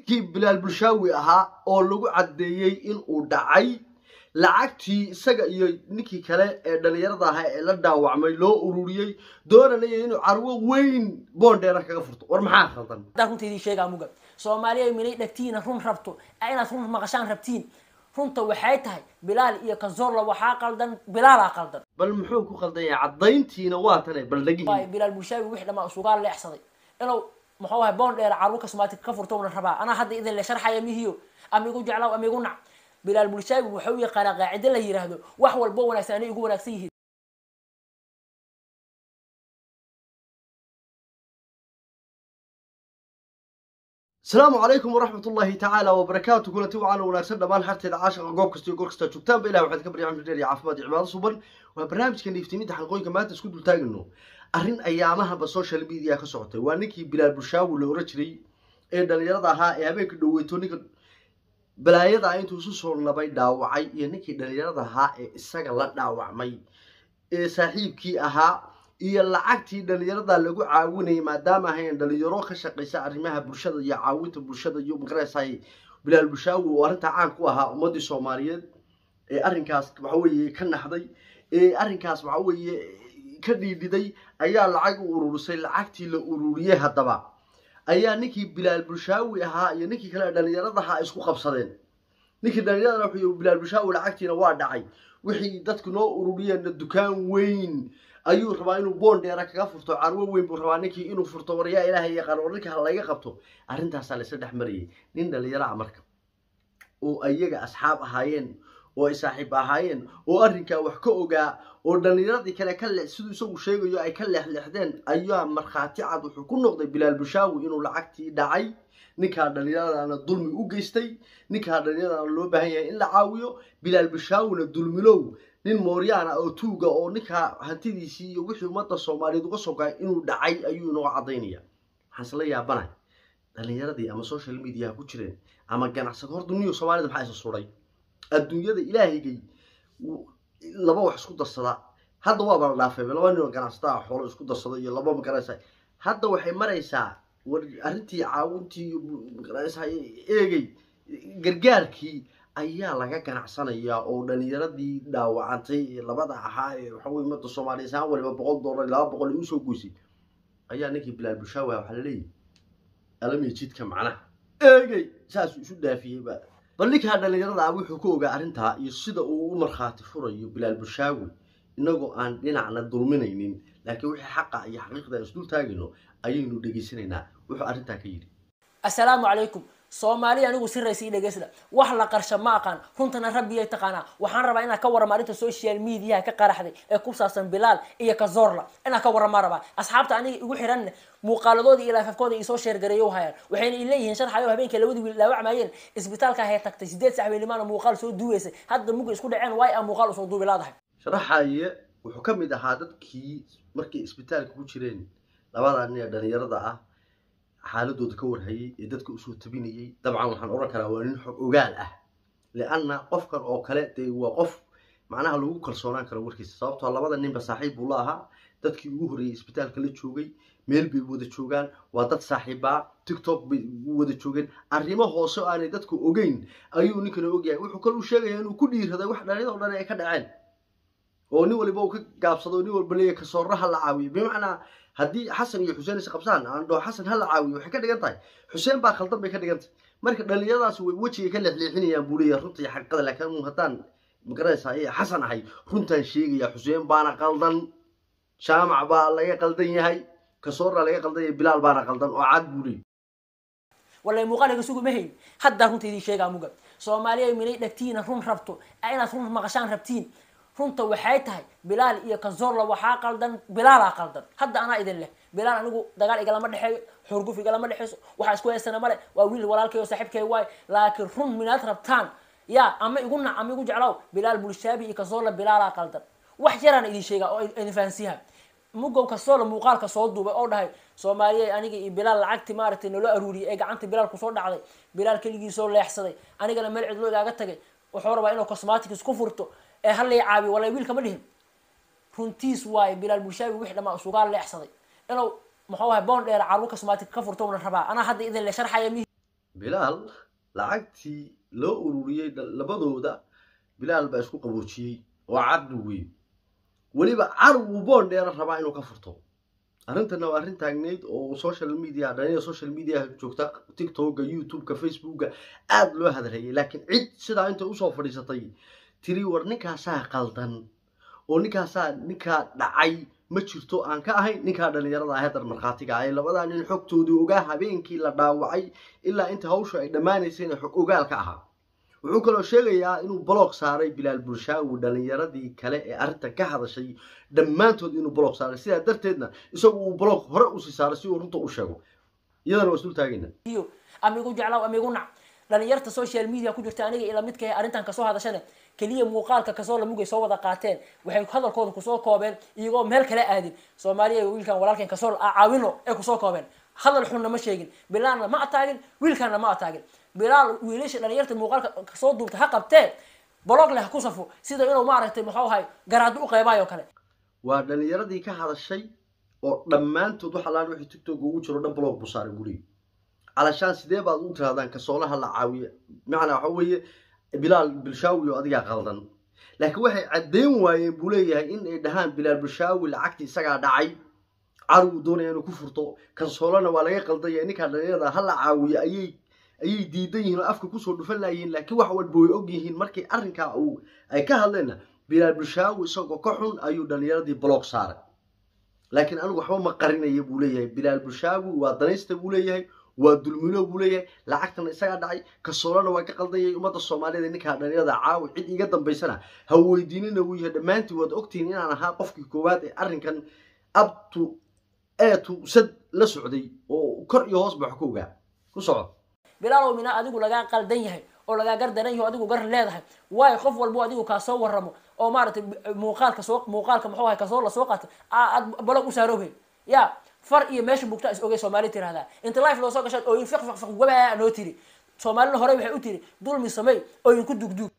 ninkii bilaal bulshaawi ahaa oo lagu caddeeyey in uu dhacay lacagtii isaga iyo ninkii kale ee dhalinyarada ahaa ee la dhaawacmay loo ururiyey doonanaya inuu carwo weyn boondheera kaga furto war maxaa khaldan haddaan runta idiin sheegaa muga soomaaliya minay dhagtiina run rabto ee inaad run maqashaan rabtiin runta waxay tahay bilaal iyo kazorla waxaa qaldan bilaalaa qaldan bal muxuu ku khaldan yahay caddayntiina waa tane bal dhagihi waayo bilaal bulshaawi wix dhamaa isugaa leexsaday inuu muxuu ahay boon dheer carwo kasmaatig ka furto una rabaa anaa hadda idin le sharxaya mihiyo ama igu jeclaw ama igu nac bilaal bulshaawi wuxuu yaqaanaa qaacido la yiraahdo wax walbo wanaagsan anay igu wanaagsan yihiin asalaamu calaykum waraxmat ullaahi tacaala wabarakaatu kulanti wacaana wanaagsan dhammaan harteeda caashaqa goob kasta iyo goor kastaa joogtaanba ilah waxaad ka barya cimri dheer iyo caafimaad iyo cibaado suban waa barnaamijka niiftimidda xalqooyinka maanta isku dultaagano arrin ayaamahaba social media ka socotay waa ninkii bilaal bulshaawi la oran jiray ee dhalinyarada ahaa ee habeenka dhoweyto ninka balaayada ah intuu isu soo nabay dhaawacay iyo ninkii dhalinyarada ahaa ee isaga la dhaawacmay ee saaxiibkii ahaa iyo lacagtii dhalinyarada lagu caawinayay maadaama ahayn dhalinyaro ka shaqaysa arrimaha bulshada iyo caawinta bulshada iyo maqaraysaay bilaal bulshaawi oo arrintaa caan ku ahaa ummadii soomaaliyeed ee arrinkaas waxa weeye ka naxday ee arrinkaas waxa weeye ka dhiidhiday ayaa lacag u ururisay lacagtii la ururiyey haddaba ayaa ninkii bilaal bulshaawi ahaa iyo ninkii kale dhalinyarada ahaa isku qabsadeen ninkii dhalinyarada wuxuu bilaal bulshaawi lacagtiina waa dhacay wixii dadku noo ururiyeenna dukaan weyn ayuu rabaa inuu boon dheera kaga furto carwo weyn buu rabaa ninkii inuu furto waryaa ilaahay yaqaan war ninka laga qabto arrintaasaa laysla dhex marayay nin dhalinyaro ah marka oo iyaga asxaab ahaayeen oo ay saaxiib ahaayeen oo arrinkaa wax ka ogaa oo dhallinyaradii kale ka le siduu isagu sheegayo ay ka leexleexdeen ayaa markhaati cad wuxuu ku noqday bilaal bushaawi inuu lacagtii dhacay ninkaa dhallinyaradana dulmi u geystay ninkaa dhallinyaradana loo baahan yahay in la caawiyo bilaal bushaawina dulmilow nin mooryaana oo tuuga oo ninkaa hantidiisii iyo wixii ummadda soomaaliyeed uga soo gaay inuu dhacay ayuu inoo caddaynaya waxaan isla yaabanahay dhallinyaradii ama social mediaha ku jireen ama ganacsado hor duniyo soomaalida maxaa isa suray adduunyada ilaahigay laba wax isku darsada hadda waaba la dhaafay laba nin oo ganacsataa xoolo isku darsada iyo laba magaraysa hadda waxay maraysaa war arrintii caawintii magaraysa eegay gargaarkii ayaa laga ganacsanayaa oo dhalinyaradii dhaawacantay ee labada ahaa ee waxaweye ummadda soomaaliya saan waliba boqol dollar laba boqol ay usoo goysay ayaa ninkii bilaal bushaawi waxaa la leeyahy alamiya jidka macnaha eegay saasuu isu dhaafiyey ba bal ninkaa dhalinyarada ah wuxuu ka ogaa arrintaa iyo sida uu u markhaati furayo bilaal bushaawi inagoo aan dhinacna dulminaynin laakiin wixii xaqa iyo xaqiiqda aan isdul taagayno ayaynu dhegaysanaynaa wuxuu arrintaa ka yidhi assalaamu calaykum soomaaliya anigu si raysa i dhegeysda wax la qarsha ma aqaan runtana rabbiyay taqaanaa waxaan rabaa inaad ka warrama arrinta social mediaha ka qaraxday ee ku saabsan bilaal iyo kazorla inaad ka warramaa rabaa asxaabta aniga igu xiranna muuqaaladoodii iyo laafafkooda isoo sheergareeyo hayaan waxayna ileeyihiin sharxayo habeenkii labadii wiil dhaawacmayeen isbitaalka ahay tagtay sideed sax weelimaana muuqaal soo duubaysay hadda muga isku dhaceen waay a muuqaal usoo duubi laadahay sharaxaye wuxuu ka mid ahaa dadkii markay isbitaalka ku jireen labadaa nin ee dhalinyarada ah xaaladooda ka warhayay ee dadka usoo tabinayay dabcan waxaan odhan karaa waa nin xog ogaal ah lianna qofkan oo kale dee waa qof macnaha lagu kalsoonaan karo warkiisa sababtoo labada ninba saaxiib buu la ahaa dadkii ugu horreeyey isbitaalka la joogay meel bay wada joogaan waa dad saaxiibaa tiktok bay wada joogeen arrimo hoose oo aanay dadku ogeyn ayuu ninkana ogyahay wuxuu kale u sheegayaa inuu ku dhiiraday wax dhalinyada o dhan ay ka dhaceen oo nin waliba uu ka gaabsado nin walba leeyahy kasooraha la caawiyo bimacnaa haddii xasan iyo xuseen is qabsaan aan dhaho xasan ha la caawiyo waxay ka dhigan tahay xuseen baa khaldan bay ka dhigan tahay marka dhalinyaradaas way wejigay ka leexleexinayaan buu leeyahay runta iyo xaqiiqada laakiin haddaan magaraysaa ee xasan ahay runtaan sheegaya xuseen baana qaldan jaamac baa laga qaldan yahay kasoora laga qaldan yahay bilaal baana qaldan oo cad buu leeyahy wallay muuqaalka sugu ma hayn haddaa runta idiin sheegaa muga soomaaliya minay dhagtiina run rabto ee inaad run maqashaan rabtiin runta waxay tahay bilaal iyo kazorla waxaa qaldan bilaalaa qaldan hadda anaa idin leh bilaal anigu dagaal igalama dhexeeyo xurguf igalama dhexeyso waxaa isku haysana male waa wiil walaalkay oo saaxiibkay waay laakiin run minaad rabtaan ya ama igu nac ama igu jeclaaw bilaal bulshaabi iyo kazorla bilaalaa qaldan wax yaraan idin sheegaa oo idin fahansiiha mugow kazorla muuqaalka soo duubay oo dhahay soomaaliya aniga iyo bilaal lacagti maaragtay naloo aruuriyay ee gacanta bilaal kusoo dhacday bilaal keligii soo leexsaday anigana meel cidlo igaaga tagay wuxuu rabaa inuu cosmatics ku furto ee halay caabiyo walay wiilka ma dhihin runtiis waaye bilaal bulshaabi wix dhamaa isugaa leexsaday inuu muxuu ahay boon dheer carwo kasmaatig ka furto una rabaa anaa hadda idin le sharxaya mihi bilaal lacagtii loo ururiyey labadooda bilaal baa isku qaboojiyey oo caddu wey weliba carwuu boon dheera rabaa inuu ka furto arrintana waa arrin taagnayd oo social media dhalinyada social media joogta tiktoka youtubeka facebooka aada loo hadalhayay laakiin cid sidaa inta usoo fadhiisatay tiri war ninkaasaa qaldan oo ninkaasaa ninkaa dhacay ma jirto aan ka ahayn ninkaa dhalinyarada ah haddar markhaatiga ay labadaa nin xogtoodii ogaa habeenkii la dhaawacay ilaa inta hawsha ay dhammaanaysayna xog ogaal ka ahaa wuxuu kaloo sheegayaa inuu bloog saaray bilaal bulshaawi dhalinyaradii kale ee arrintan ka hadashay dhammaantood inuu bloog saaray sidaa darteedna isagu uu bloog hore usii saaray si uu runta u sheego iyadana waa isdul taagayna ama igu jeclaaw ama igu nac dhalinyarta social media ku jirta aniga ila midka arrintan kasoo hadashana keliya muuqaalka kasoo lamugay soo wada qaateen waxay hadalkooda kusoo koobeen iyagoo meel kale aadin soomaaliya wiilkan walaalkan kasoo caawino ee kusoo koobeen hadal xunna ma sheegin bilaalna ma ataagin wiilkanna ma ataagin bilaal wiilasha dhalinyarta muuqaalka kasoo duubta ha qabtee bolog leh ha ku safo sida inuu maaragtay muxuu ahay garaado u qeybayo kale waa dhalinyaradii ka hadashay oo dhammaantood wax allaan wixii tiktok ugu jiro dhan blog buu saaray buleey calashaan sidee baad u tirahdaan kasoolaha la caawiye macnaa waxa weeye bilaal bilshaawi oo adigaa qaldan laakiin waxay caddeyn waayeen buu leeyahay in ay dhahaan bilaal bilshaawi lacagtii isagaa dhacay carwuu doonaya inuu ku furto kansoolana waa laga qaldaya ninkaa dhalinyarada ha la caawiye ayay ayay diidan yihiin oo afka kusoo dhufan layihiin laakiin wax walba way og yihiin markii arrinkaa uu ay ka hadleenna bilaal bilshaawi isagoo ka xun ayuu dhalinyaradii blog saaray laakiin anigu waxba ma qarinaya buu leeyahay bilaal bilshaawi waa danaysta buu leeyahay waa dulmilo buu leeyahay lacagtana isagaa dhacay kasoolana waa ka qaldayay ummadda soomaaliyeed ninkaa dhalinyarada caawi cid iga dambaysana ha weydiinina wuu yahay dhammaantiin waad ogtihiin inaan ahaa qofkii koowaad ee arrinkan abtu eetu sad la socday oo kor iyo hoos ba wax ku ogaa ku soco bilaalow mina adigu lagaa qaldan yahay oo lagaa gar daran yahay oo adigu gar leedahay waayo qof walbo adigu kaa soo waramo oo maaragtay muuqaalka soo muuqaalka muxuu ahay kasoo la soo qaatay aad balog u saaroobe ya far iyo meesha bugta is ogay soomaali tirahdaa inta life loo soo gashaad ooyin fiq fiq fiq wabaa noo tiri soomaalina hore waxay u tiri dulmi samey ooyin ku dugdug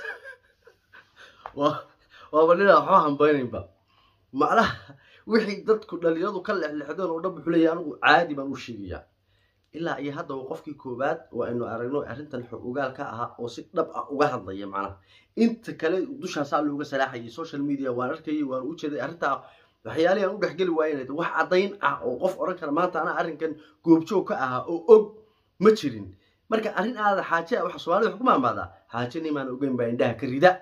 waa waaba ninaa waxba hambaynaynba macnaha wixii dadku dhalinyaradu ka lexlexdeen oo dhan wuxuu leeyahay anigu caadi baan u sheegayaa ilaa iyo hadda waa qofkii koowaad oo aynu aragno arrintan xog ogaal ka ahaa oo si dhab ah uga hadlaya macnaha inta kale dushaasaa looga salaaxayay social media waan arkayay waan u jeeday arrintaa waxyaalihii aan u dhexgeli waayen wax caddayn ah oo qof odhan kara maanta anaa arrinkan goobjoog ka ahaa oo og ma jirin marka arrin aada xaaje waxa soomaalida wax ku maamaadaa xaaje nimaan ogeyn baa indhaha ka rida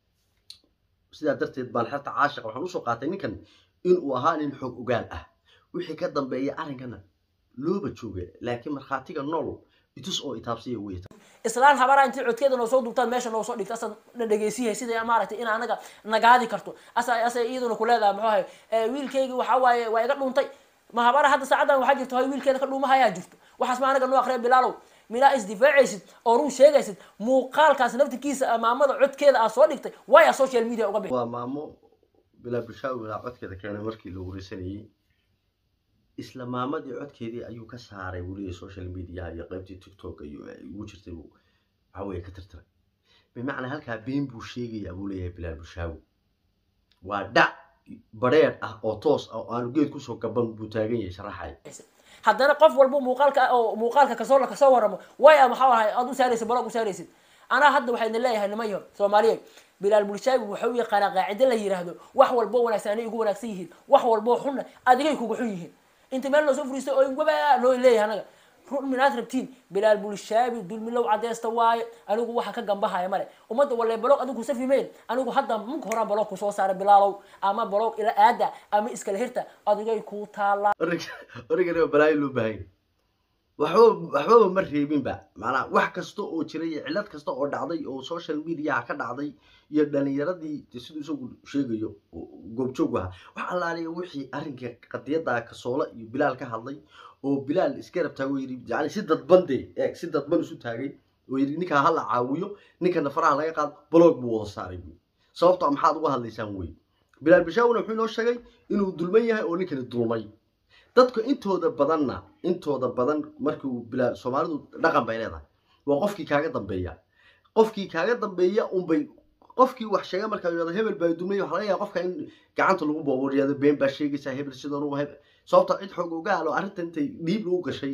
sidaa darteed baan xerta caashiqa waxaan usoo qaatay ninkan inuu ahaa nin xoog ogaal ah wixii ka dambeeya arrinkana looba jooga laakiin markhaatiga nool itus oo itaabsiya wey islaan habaraa intii codkeeda noo soo duubtaan meesha noo soo dhigta asaad na dhegeysiyahay sida maaragtay in anaga nagaadi karto asa asa iyaduna ku leedahay muxuu ahay wiilkaygi waxa waaye waa iga dhuntay ma habara hadda saacadan waxaa jirto hay wiilkeeda ka dhuumahayaa jirto waxaas ma anaga noo akriya bilaalow milaa isdifaacaysid oo run sheegaysid muuqaalkaas naftirkiisa maamada codkeeda aad soo dhigtay waaya social media uga bixi waa maamo bilaa bilshaawi ilaa codkeeda keenay markii la wareysanayey isla maamadii codkeedii ayuu ka saaray buu leeyahay social mediaha iyo qaybtii tiktok iyo ay ugu jirtay buu waxa weeye ka tirtiray bimacnaa halkaa been buu sheegayaa buu leeyahay bilaal bulshaawi waa dhac bareer ah oo toos ah oo aanu geed kusoo gaban buu taagan yahay sharaxay haddana qof walba muuqaalka oo muuqaalka kasoo la kasoo waramo waaya maxaa ahay aad u saaraysid balog u saaraysid anaa hadda waxayna leeyahay nimayo soomaaliyeed bilaal bulshaabi wuxuu yaqaanaa qaacide la yiraahdo wax walbo wanaagsan anay igu wanaagsan yihiin wax walbo xunna adigay kugu xun yihiin inta meel noo soo furiistay oo wabaa noo leeyahay anaga run minaad rabtiin bilaal bulshaabi dulmilow cadeysta waaye anigu waxa ka gambahaya male ummadda walle balog adigu safimeyn anigu hadda munka horaan balog kusoo saaray bilaalow ama balog ila aada ama iskala hirta adigay kuu taallaa origana balaayo loo baahanya waxba waxbaba ma reebinba macnaa wax kasta oo jiray iyo cillad kasta oo dhacday oo social mediaha ka dhacday iyo dhalinyaradii siduu isagu sheegayo goobjoog ahaa wax allaaliya wixii arrinkii qadiyadda kasoola iyo bilaal ka hadlay oo bilaal isgarab taago yidhi yani si dadban dee eeg si dadban isu taagay oo yidhi ninkaa hala caawiyo ninkana faraha laga qaado blog buu wada saaray buy sababto a maxaad uga hadlaysaan wey bilaal bishaawina wuxuu inoo sheegay inuu dulman yahay oo ninkani dulmay dadka intooda badanna intooda badan markii uu bilaal soomaalidu dhaqan bay leedahay waa qofkii kaaga dambeeya qofkii kaaga dambeeya unbay qofkii wax sheega markaa yidhahdo hebel baa dumay waxa laga yaaba qofka in gacanta lagu boobo yidhahdo been baa sheegaysaa hebel sidan u hebel sababta cid xoog ogaal oo arrinta intay dhiib lagu gashay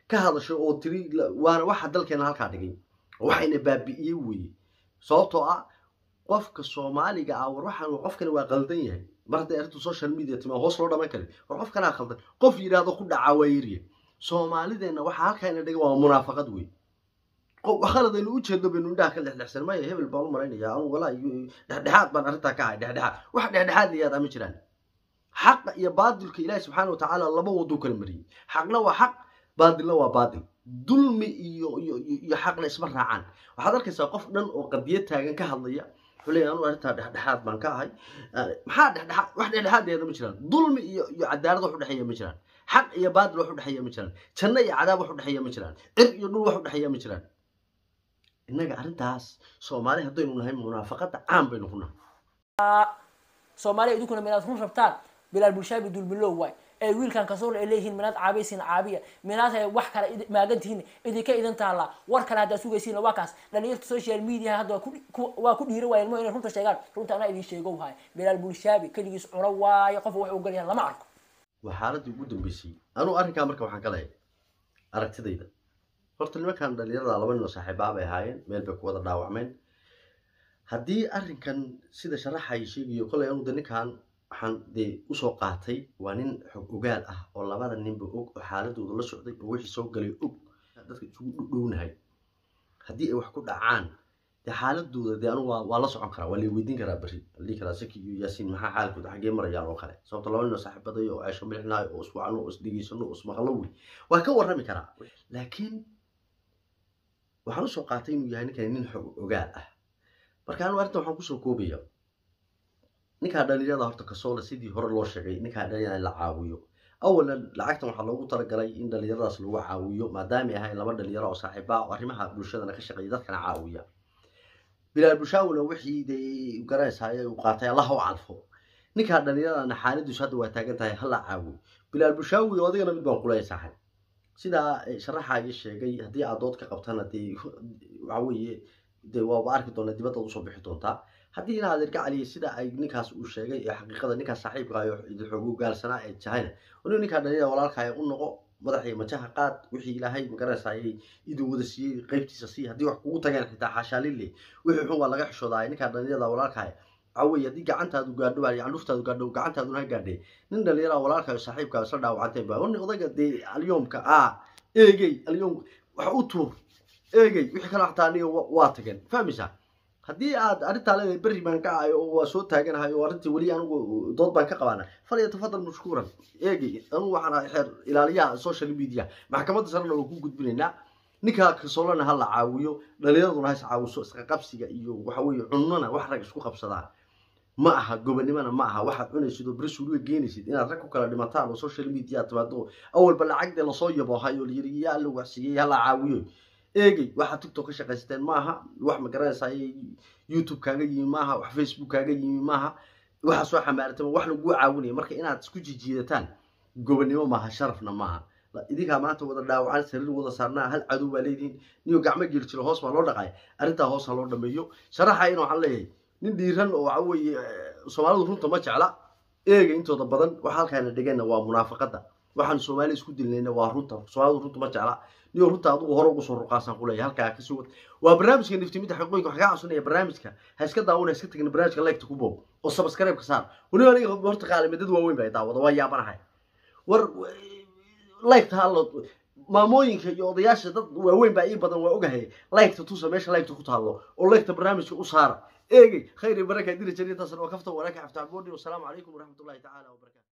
ka hadashay oo tiri waana waxa dalkeena halkaa dhigay waxayna baabi'iyey weeye sababtoo ah qofka soomaaliga ah war waxaan qofkani waa qaldan yahay mar hadday arrintu social media timaa hoos loo dhaman karin war qofkanaa qaldan qof yidhaahdo ku dhacaa waa yarya soomaalideenna waxaa halkaana dhigay waa munaafaqad wey khaladaynu u jeedno baynu indhaha ka dhexdhexsan maya hebel baan u malaynayaa anu walaa dhexdhexaad baan arrintaa ka ahay dhexdhexaad wax dhexdhexaad layaada ma jiraan xaqa iyo baadilka ilaahi subxaana watacaala laba waduu kala mariyey xaqna waa xaq baadilna waa baadil dulmi iyo iyo iyo xaqna isma raacaan waxaad arkaysaa qof dhan oo qadiyad taagan ka hadlaya wuxuu leeyahay anu arrintaa dhexdhexaad baan ka ahay maxaa dhexdhexaad wax dhexdhexaad ma jiraan dulmi iyo iyo cadaalad wax u dhexeeya ma jiraan xaq iyo baadil wax u dhexeeya ma jiraan janno iyo cadaab wax u dhexeeya ma jiraan cir iyo dhul wax u dhexeeya ma jiraan innaga arrintaas soomaali haddaynu nahay munaafaqada caan baynu ku nahay soomaaliya idinkuna minaad run rabtaan bilaal bulshaabi dulbilow waay ee wiilkan kasool ay leeyihiin minaad caabaysiin caabiya minaad hay wax kale maagan tihiin idinka idin taallaa war kale haddaad sugaysiin waa kaas dhalinyarta social media hadda waa ku dhiira waayeen mo inay runta sheegaan runta anaa idin sheego wahay bilaal bulshaabi keligiis cuno waayo qof wax u galyahan lama arko waa xaaladii ugu dambeysay anuu arrinkaa marka waxaan ka leeyahay aragtidayda horta nimankan dhalinyarada laba nin oo saaxiibaa bay ahaayeen meel bay ku wada dhaawacmeen haddii arrinkan sida sharaxay sheegayo kollay anuda ninkan waxaan dee usoo qaatay waa nin xog ogaal ah oo labada ninba og oo xaaladooda la socday oo wixii soo galay og dadka isugu dhownahay haddii ay wax ku dhacaan dee xaaladooda dee anu waa waa la socon karaa waa la weydiin karaa berri lii karaa saki iyo yaasiin maxaa xaalkooda xaggee marayaan oo kale sababto laba nin oo saaxiibaday oo ceesho milixnaayo oo iswacno oo isdhegeysano oo ismaqlo wey waa ka warrami karaa laakiin waxaan usoo qaatay inuu yahay ninkani nin xog ogaal ah marka anu arrinta waxaan kusoo koobaya ninkaa dhalinyarada horta kasoola sidii hore loo sheegay ninkaa dhalinyarada in la caawiyo awalan lacagtan waxaa loogu talagalay in dhalinyaradaas lagu caawiyo maadaamay ahayn laba dhalinyaro oo saaxiiba oo arrimaha bulshadana ka shaqeeya dadkana caawiya bilaal bushaawina wixii dee garanaysaay uu qaatay allah u calfo ninkaa dhalinyaradana xaaladiisu hadda waa taagan tahay hala caawiyo bilaal bushaawi oo adigana mid baan kuleeya saaxib sidaa sharaxaagii sheegay haddii aad dood ka qabtana dee waxa weeye dee waaba arki doona dibaddaad usoo bixi doontaa haddii inaad erga caliya sida ay ninkaas uu sheegay ee xaqiiqada ninkaas saaxiibka ayo xoogu gaalsanaa ee jahayna inu ninkaa dhalinyada walaalkaaya u noqo madaxiyo majaha qaad wixii ilaahay magaranaysaayay idin wada siiyey qaybtiisa sii haddii wax kugu tageen xitaa xaashaalile wixii xun waa laga xishoodaay ninkaa dhalinyada walaalkaaya waxa weeye haddii gacantaadu gaadho baa candhuftaadu gaadho gacantaaduna ha gaadhee nin dhalinyara walaalkaayo saaxiibkaayo isla dhaawacanteen baa nin odayga dee alyoomka ah eegey alyoom wax u tuur eegey wixii kale xataa aniga waa tageen fahmaysaa haddii aad arrintaa leedahay berri baan ka ahay oo waa soo taaganahay oo arrintii weli anigu dood baan ka qabaana fal yatafadal mashkuuran eegey anugu waxaan ahay xeer ilaaliyaha social media maxkamadda sarena waa ku gudbinaynaa ninkaa kasoolana ha la caawiyo dhalinyaraduna ha is caawiso isqaqabsiga iyo waxa weeye cunnona wax rag isku qabsadaan ma aha gobonimona ma aha waxaad cunaysid oo beri suuliga geenaysid inaad rag ku kala dhimataan oo social media timaado awalba lacagdee lasoo yaboohay oo layiri yaa la waxsiiyey ha la caawiyo eegey waxaad tiktok ka shaqaysateen maaha wax ma garanaysaa youtube kaaga yimi maaha wax facebook kaaga yimi maaha waxa soo xamaaratama wax laguu caawinaya marka inaad isku jijiidataan gobonimo maaha sharafna maaha idinkaa maanta wada dhaawacan sariir wada saarnaa hal cadow baa leedihiin niyo gacmo geli jiro hoos baa loo dhaqaya arrintaa hoos ha loo dhameeyo sharaxa in waxaan leeyahay nin dhiiran oo waxa weeye soomaalidu runta ma jecla eega intooda badan waxa halkaana dhigana waa munaafaqada waxaan soomaali isku dilnayna waa runta soomaalidu runta ma jecla niyo runta adigu hore ugu soo ruqaasan kuleeyahay halkaa kasii wad waa barnaamijka niftimida xaqooyinka waxaa kaa codsanaya barnaamijka ha iska daawana iska tagin barnaamijka leegta ku boob oo subscribe-ka saar weliba aniga horta qaalime dad waaweyn baa daawada waa yaabanahay war leegta hallo maamooyinka iyo odayaasha dad waaweyn baa ii badan waa ogahay leegta tusa meesha leegta ku taallo oo leegta barnaamijka u saara eegey khayr iyo baraka dira jariintaasna waa kafta walaaka xafta cabooni wasalaamu calaykum waraxmatullahi tacaala wabarakatu